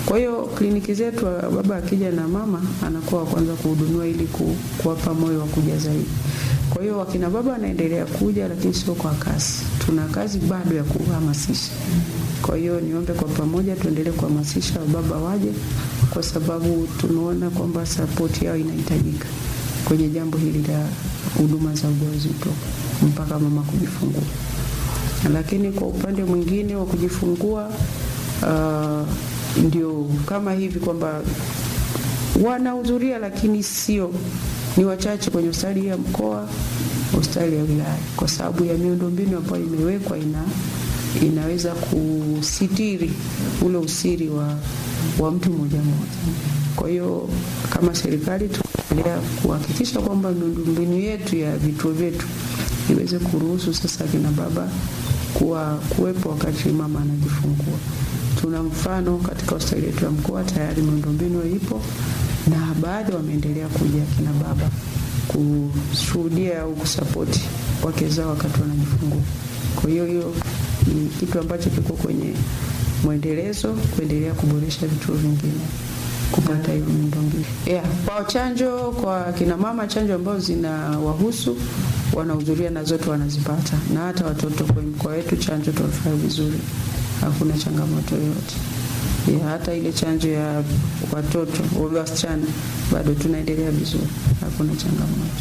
Kwa hiyo kliniki zetu, baba akija na mama anakuwa wa kwanza kuhudumiwa ili ku, kuwapa moyo wa kuja zaidi. Kwa hiyo wakina baba wanaendelea kuja, lakini sio kwa kasi. Tuna kazi bado ya kuhamasisha. Kwa hiyo niombe kwa pamoja tuendelee kuhamasisha baba waje, kwa sababu tumeona kwamba sapoti yao inahitajika kwenye jambo hili la huduma za ujauzito mpaka mama kujifungua. Lakini kwa upande mwingine wa kujifungua uh, ndio kama hivi kwamba wanahudhuria, lakini sio ni wachache kwenye hospitali ya mkoa, hospitali ya wilaya, kwa sababu ya miundombinu ambayo imewekwa ina inaweza kusitiri ule usiri wa, wa mtu mmoja mmoja. Kwa hiyo kama serikali tunaendelea kuhakikisha kwamba miundombinu yetu ya vituo vyetu iweze kuruhusu sasa kina baba kuwa kuwepo wakati mama anajifungua. Tuna mfano katika hospitali yetu ya mkoa tayari miundombinu ipo na baadhi wameendelea kuja kina baba kushuhudia au kusapoti wake zao wakati wanajifungua. Kwa hiyo hiyo ni kitu ambacho kiko kwenye mwendelezo, kuendelea kuboresha vituo vingine kupata hiyo miundombinu. Yeah, kwa chanjo kwa kina mama, chanjo ambazo zinawahusu wanahudhuria na zote wanazipata, na hata watoto kwenye mkoa wetu chanjo tunafanya vizuri, hakuna changamoto yoyote. Yeah, hata ile chanjo ya watoto wasichana bado tunaendelea vizuri, hakuna changamoto.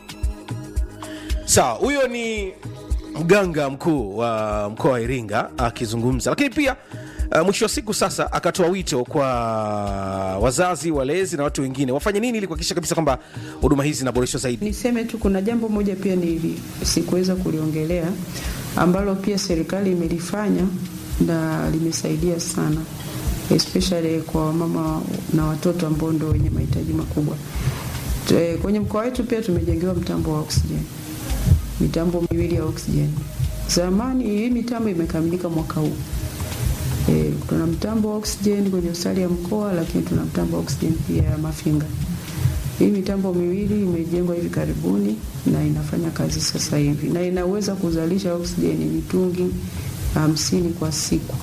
Sawa, huyo ni mganga mkuu wa mkoa wa Iringa akizungumza, lakini pia uh, mwisho wa siku sasa akatoa wito kwa wazazi, walezi na watu wengine wafanye nini ili kuhakikisha kabisa kwamba huduma hizi zinaboreshwa zaidi. Niseme tu kuna jambo moja pia ni sikuweza kuliongelea ambalo pia serikali imelifanya na limesaidia sana especially kwa mama na watoto ambao ndio wenye mahitaji makubwa. Te- Kwenye mkoa wetu pia tumejengewa mtambo wa oksijeni, mitambo miwili ya oksijeni. Zamani hii mitambo imekamilika mwaka huu. E, tuna mtambo wa oksijeni kwenye hospitali ya mkoa, lakini tuna mtambo wa oksijeni pia ya Mafinga. Hii mitambo miwili imejengwa hivi karibuni na inafanya kazi sasa hivi na inaweza kuzalisha oksijeni mitungi hamsini kwa siku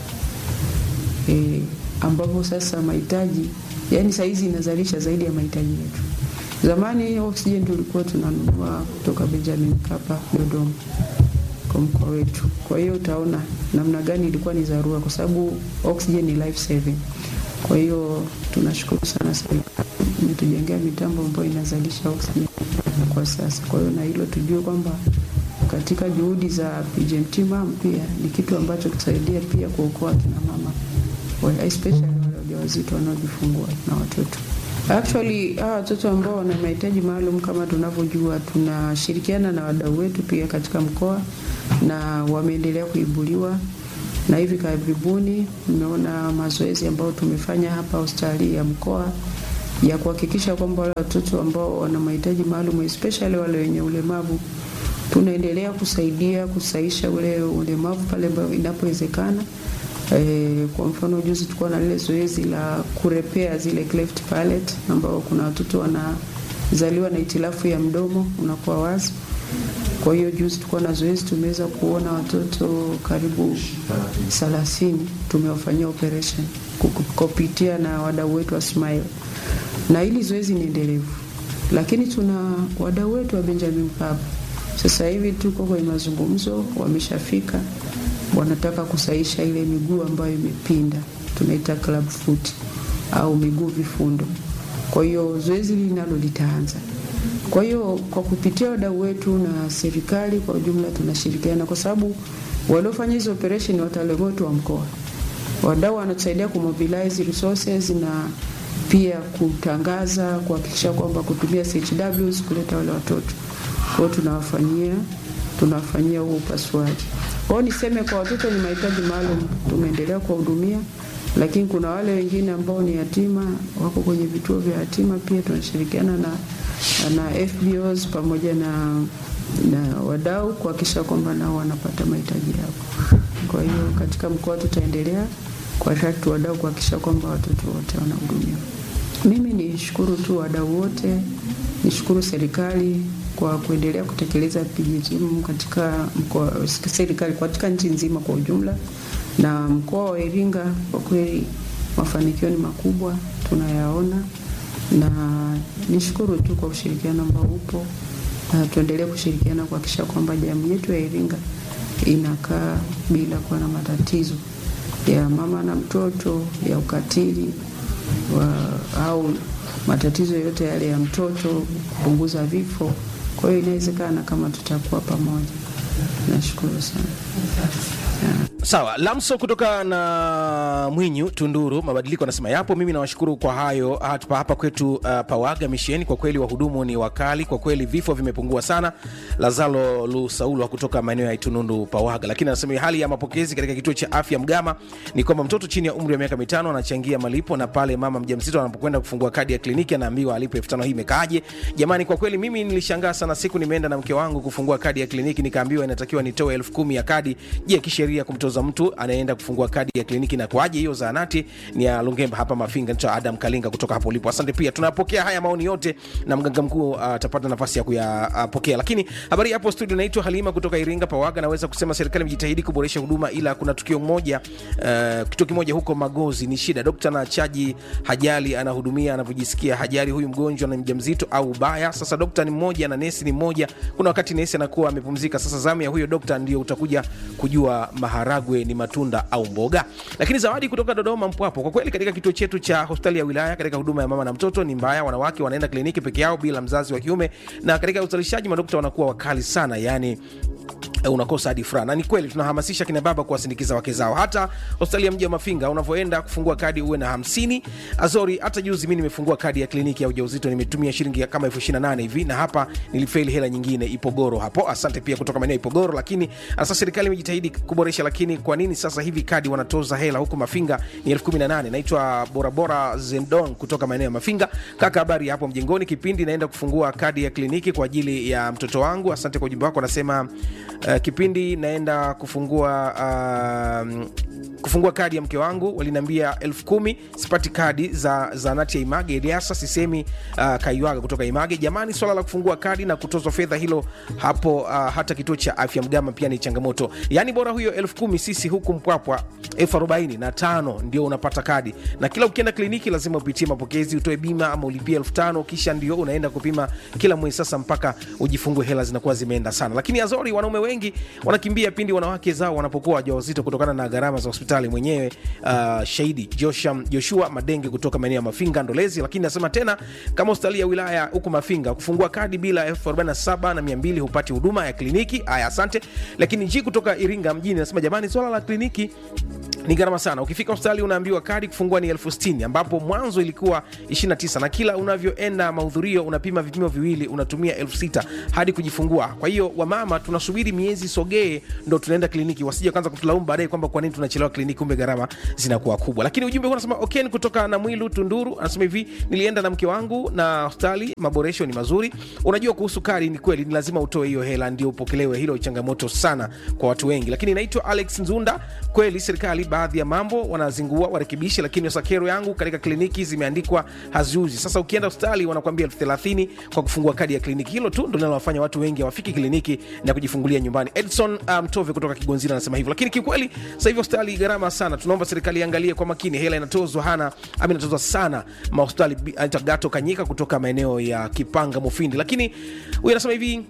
e, ambapo sasa mahitaji yani saizi inazalisha zaidi ya mahitaji yetu. Zamani oksijeni tulikuwa tunanunua kutoka Benjamin Mkapa Dodoma kwa mkoa wetu. Kwa hiyo utaona namna gani ilikuwa ni dharura, kwa sababu oxygen ni life saving. Kwa hiyo tunashukuru sana serikali imetujengea mitambo ambayo inazalisha oxygen kwa sasa. Kwa hiyo na hilo tujue kwamba katika juhudi za PGMT MAM pia ni kitu ambacho kusaidia pia kuokoa kina mama wa- especially wale wajawazito wanaojifungua na watoto. Actually hawa watoto ambao wana mahitaji maalum kama tunavyojua, tunashirikiana na wadau wetu pia katika mkoa na wameendelea kuibuliwa, na hivi karibuni nimeona mazoezi ambayo tumefanya hapa hospitali ya mkoa ya kuhakikisha kwamba wale watoto ambao wana mahitaji maalum especially wale wenye ulemavu tunaendelea kusaidia kusaisha ule ulemavu pale ambapo inapowezekana. E, kwa mfano juzi tulikuwa na lile zoezi la kurepea zile cleft palate ambao kuna watoto wanazaliwa na itilafu ya mdomo unakuwa wazi. Kwa hiyo juzi tulikuwa na zoezi, tumeweza kuona watoto karibu 30 tumewafanyia operation kuku- kupitia na wadau wetu wa Smile, na hili zoezi ni endelevu, lakini tuna wadau wetu wa Benjamin Mkapa sasa hivi tuko kwenye mazungumzo, wameshafika, wanataka kusaisha ile miguu ambayo imepinda, tunaita club foot au miguu vifundo. Kwa hiyo zoezi hili nalo litaanza. Kwa hiyo kwa kupitia wadau wetu na serikali kwa ujumla tunashirikiana, kwa sababu waliofanya hizo operation ni wataalamu wetu wa mkoa. Wadau wanatusaidia kumobilize resources na pia kutangaza, kuhakikisha kwamba kutumia CHWs kuleta wale watoto kwa hiyo tunawafanyia tunawafanyia huo upasuaji. Kwa hiyo niseme kwa watoto wenye mahitaji maalum tumeendelea kuwahudumia, lakini kuna wale wengine ambao ni yatima wako kwenye vituo vya yatima, pia tunashirikiana na, na FBOs pamoja na, na wadau kuhakikisha kwamba nao wanapata mahitaji yao. Kwa hiyo katika mkoa tutaendelea kuwatatu wadau kuhakikisha kwamba watoto wote wanahudumiwa. Mimi nishukuru tu wadau wote, nishukuru serikali kwa kuendelea kutekeleza PGM katika mkoa, serikali katika nchi nzima kwa ujumla, na mkoa wa Iringa kwa kweli mafanikio ni makubwa tunayaona, na nishukuru tu kwa ushirikiano ambao upo, na tuendelee kushirikiana kuhakikisha kwamba jamii yetu ya Iringa inakaa bila kuwa na matatizo ya mama na mtoto, ya ukatili wa, au matatizo yote yale ya mtoto, kupunguza vifo. Kwa hiyo inawezekana kama tutakuwa pamoja. Nashukuru sana. Sawa, Lamso kutoka na Mwinyu Tunduru, mabadiliko anasema yapo. Mimi nawashukuru kwa hayo hapa, hapa kwetu uh, Pawaga Misheni. Kwa kweli wahudumu ni wakali, kwa kweli vifo vimepungua sana. Lazalo Lusaulwa kutoka maeneo ya Itunundu Pawaga, lakini anasema hali ya mapokezi katika kituo cha afya Mgama ni kwamba mtoto chini ya umri wa miaka mitano anachangia malipo, na pale mama mjamzito anapokwenda kufungua kadi ya kliniki anaambiwa alipe elfu tano. Hii imekaaje jamani? Kwa kweli mimi nilishangaa sana siku nimeenda na mke wangu kufungua kadi ya kliniki, nikaambiwa inatakiwa nitoe elfu kumi ya kadi. Je, kisheria kumtoza mtu anayeenda kufungua kadi ya kliniki na kwaje hiyo zahanati ni ya Lungemba hapa Mafinga. Naitwa Adam Kalinga kutoka hapo ulipo, asante. Pia tunapokea haya maoni yote na mganga mkuu atapata uh, nafasi ya kuyapokea. Uh, lakini habari hapo studio, naitwa Halima kutoka Iringa Pawaga. Naweza kusema serikali imejitahidi kuboresha huduma, ila kuna tukio moja uh, kituo kimoja huko Magozi ni shida. Dokta na chaji hajali anahudumia anavyojisikia, hajali huyu mgonjwa na mjamzito au ubaya. Sasa dokta ni mmoja na nesi ni mmoja, kuna wakati nesi anakuwa amepumzika. Sasa zamu ya huyo dokta ndio utakuja kujua maharagwe ni matunda au mboga. Lakini zawadi kutoka Dodoma Mpwapo, kwa kweli katika kituo chetu cha hospitali ya wilaya katika huduma ya mama na mtoto ni mbaya. Wanawake wanaenda kliniki peke yao bila mzazi wa kiume, na katika uzalishaji madokta wanakuwa wakali sana, yani unakosa hadi furaha. Na ni kweli tunahamasisha kina baba kuwasindikiza wake zao. Hata hospitali ya mji wa Mafinga unavyoenda kufungua kadi uwe na hamsini. Azori, hata juzi mi nimefungua kadi ya kliniki ya ujauzito nimetumia shilingi kama elfu ishirini na nane hivi, na hapa nilifeli hela nyingine Ipogoro hapo. Asante pia kutoka maeneo ya Ipogoro. Lakini sasa serikali imejitahidi kuboresha, lakini kwa nini sasa hivi kadi wanatoza hela huku Mafinga ni elfu kumi na nane? Naitwa Borabora Zendon kutoka maeneo ya Mafinga. Kaka, habari ya hapo mjengoni? Kipindi naenda kufungua kadi ya kliniki kwa ajili ya mtoto wangu. Asante kwa ujumbe wako. Anasema uh, kipindi naenda kufungua uh, kufungua kadi ya mke wangu waliniambia elfu kumi sipati kadi za zanati ya Image. Eliasa sisemi uh, Kaiwaga kutoka Image. Jamani, swala la kufungua kadi na kutozwa fedha hilo hapo uh, hata kituo cha afya Mgama pia ni changamoto. Yani bora huyo elfu kumi sisi huku Mpwapwa elfu arobaini na tano ndio unapata kadi, na kila ukienda kliniki lazima upitie mapokezi, utoe bima ama ulipie elfu tano kisha ndio unaenda kupima kila mwezi. Sasa mpaka ujifungue, hela zinakuwa zimeenda sana. Lakini Azori, wanaume wengi wanakimbia pindi wanawake zao wanapokuwa wajawazito kutokana na gharama za hospitali mwenyewe. Uh, shahidi Joshua, Joshua Madenge kutoka maeneo ya Mafinga Ndolezi. Lakini nasema tena kama hospitali ya wilaya huku Mafinga kufungua kadi bila elfu arobaini na saba na mia mbili hupati huduma ya kliniki. Haya, asante. Lakini ji kutoka Iringa mjini nasema jamani, swala la kliniki ni gharama sana. Ukifika hospitali unaambiwa kadi kufungua ni elfu sitini ambapo mwanzo ilikuwa 29 na kila unavyoenda mahudhurio unapima vipimo viwili unatumia elfu sita hadi kujifungua. Kwa hiyo wamama tunasubiri miezi sogee ndo tunaenda kliniki, wasije kwanza kutulaumu baadaye kwamba kwa nini tunachelewa kliniki, kumbe gharama zinakuwa kubwa. Lakini ujumbe huu unasema Oken kutoka na Mwilu Tunduru anasema hivi, nilienda na mke wangu na hospitali, maboresho ni mazuri. Unajua kuhusu kadi, ni kweli ni lazima utoe hiyo hela ndio upokelewe. Hilo changamoto sana kwa watu wengi. Lakini naitwa Alex Nzunda, kweli serikali baadhi ya mambo wanazingua warekebishe, lakini sakero yangu katika kliniki zimeandikwa haziuzi. Sasa ukienda hospitali wanakuambia elfu thelathini kwa kufungua kadi ya kliniki. Hilo tu ndo linalowafanya watu wengi hawafiki kliniki na kujifungulia nyumbani. Edson Mtove um, kutoka Kigonzira anasema hivyo, lakini kiukweli sasa hivi hospitali gharama sana. Tunaomba serikali iangalie kwa makini, hela inatozwa hana ama inatozwa sana mahospitali. Anaitwa Gato Kanyika kutoka maeneo ya Kipanga Mufindi, lakini huyu anasema hivi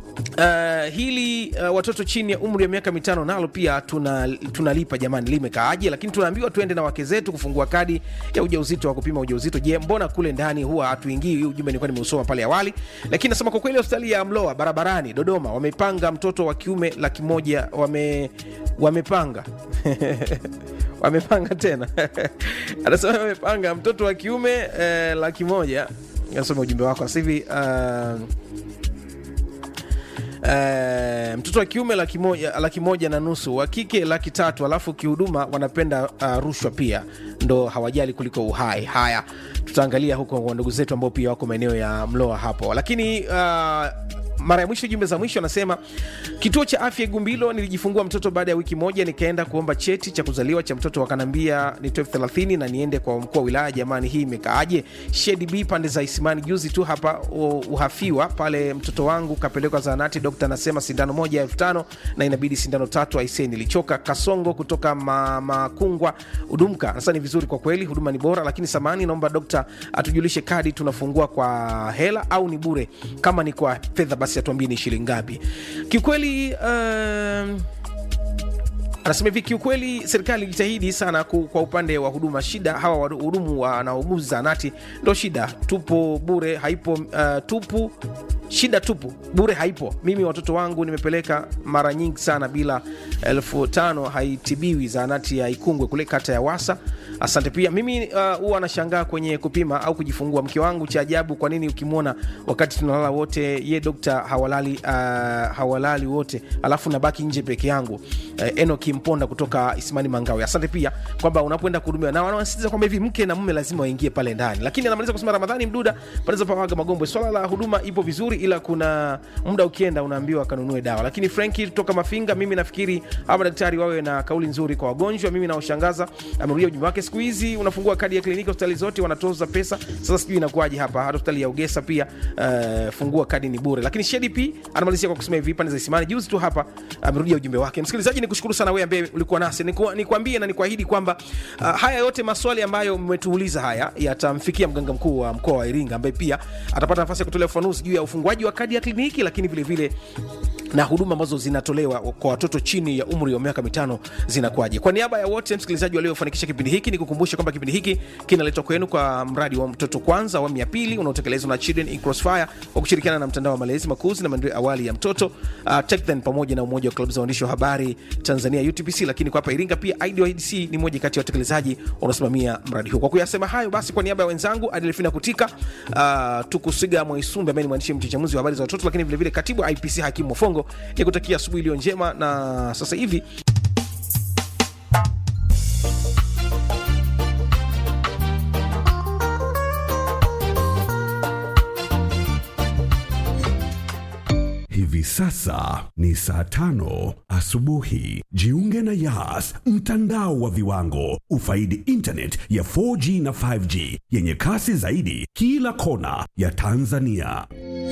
Uh, hili uh, watoto chini ya umri wa miaka mitano nalo pia tunalipa tuna jamani, limekaaje? Lakini tunaambiwa tuende na wake zetu kufungua kadi ya ujauzito wa kupima ujauzito. Je, mbona kule ndani huwa hatuingii? Hii ujumbe nilikuwa nimeusoma pale awali, lakini nasema kwa kweli hospitali ya Mloa barabarani Dodoma wamepanga mtoto wa kiume laki moja wame wamepanga wamepanga tena anasema wamepanga mtoto wa kiume eh, laki moja. Nasoma ujumbe wako sasa hivi uh, Uh, mtoto wa kiume laki moja, laki moja na nusu, wa kike laki tatu, alafu kihuduma wanapenda uh, rushwa pia, ndo hawajali kuliko uhai. Haya, tutaangalia huko kwa ndugu zetu ambao pia wako maeneo ya Mloa hapo, lakini uh, mara ya mwisho jumbe za mwisho anasema kituo cha afya Igumbilo nilijifungua mtoto baada ya wiki moja, nikaenda kuomba cheti cha kuzaliwa cha mtoto, wakanambia nitoe elfu thelathini na niende kwa mkuu wa wilaya. Jamani, hii imekaaje? Shedi B pande za Isimani, juzi tu hapa u- uhafiwa pale, mtoto wangu kapelekwa zahanati, dokta anasema sindano moja ya elfu tano na inabidi sindano tatu. Aisee, nilichoka. Kasongo kutoka ma- Makungwa Udumka sasa ni vizuri kwa kweli, huduma ni bora, lakini samani, naomba dokta atujulishe kadi tunafungua kwa hela au ni bure? Kama ni kwa fedha basi atuambie ni shilingi ngapi. Kiukweli um, anasema hivi kiukweli serikali ilijitahidi sana ku, kwa upande wa huduma shida hawa wahudumu wanaouguzi zahanati ndo shida tupo bure haipo uh, tupu shida tupu bure haipo mimi watoto wangu nimepeleka mara nyingi sana bila elfu tano haitibiwi zahanati ya ikungwe kule kata ya wasa asante pia mimi uh, huwa anashangaa kwenye kupima au kujifungua mke wangu cha ajabu kwa nini ukimwona wakati tunalala wote ye dokta hawalali uh, hawalali wote alafu nabaki nje peke yangu uh, enoki mponda kutoka isimani mangawe asante pia kwamba unapoenda kuhudumiwa na wanasisitiza kwamba hivi mke na mume lazima waingie pale ndani lakini anamaliza kusema ramadhani mduda panaweza pawaga magombwe swala la huduma ipo vizuri ila kuna muda ukienda unaambiwa kanunue dawa lakini frenki kutoka mafinga mimi nafikiri hawa madaktari wawe na kauli nzuri kwa wagonjwa mimi naoshangaza amerudia ujumbe wake siku hizi unafungua kadi ya kliniki hospitali zote wanatoza pesa sasa sijui inakuwaje hapa hata hospitali ya ugesa pia uh, fungua kadi ni bure lakini shedi p anamalizia kwa kusema hivi pande za isimani juzi tu hapa amerudia ujumbe wake msikilizaji nikushukuru sana wewe ambaye ulikuwa nasi Niku- nikwambie na nikuahidi kwamba uh, haya yote maswali ambayo mmetuuliza haya yatamfikia mganga mkuu wa mkoa wa iringa ambaye pia atapata nafasi ya kutolea ufafanuzi juu ya ufunguaji wa kadi ya kliniki lakini vile vile na huduma ambazo zinatolewa kwa watoto chini ya umri wa miaka mitano zinakuwaje kwa niaba ya wote msikilizaji waliofanikisha kipindi hiki ni kukumbusha kwamba kipindi hiki kinaletwa kwenu kwa mradi wa mtoto kwanza awamu ya pili unaotekelezwa na children in crossfire kwa kushirikiana na mtandao wa malezi makuzi na maendeleo awali ya mtoto uh, TechThen pamoja na umoja wa klabu za waandishi wa habari tanzania utpc lakini kwa hapa iringa pia idc ni moja kati ya watekelezaji wanaosimamia mradi huu kwa kuyasema hayo basi kwa niaba ya wenzangu adelfina kutika uh, tukusiga mwaisumbe ambaye ni mwandishi mchechemuzi wa habari za watoto lakini vilevile katibu wa ipc hakimu mofongo ni kutakia asubuhi iliyo njema na sasa hivi Hivi sasa ni saa tano asubuhi. Jiunge na Yas, mtandao wa viwango. Ufaidi internet ya 4G na 5G yenye kasi zaidi kila kona ya Tanzania.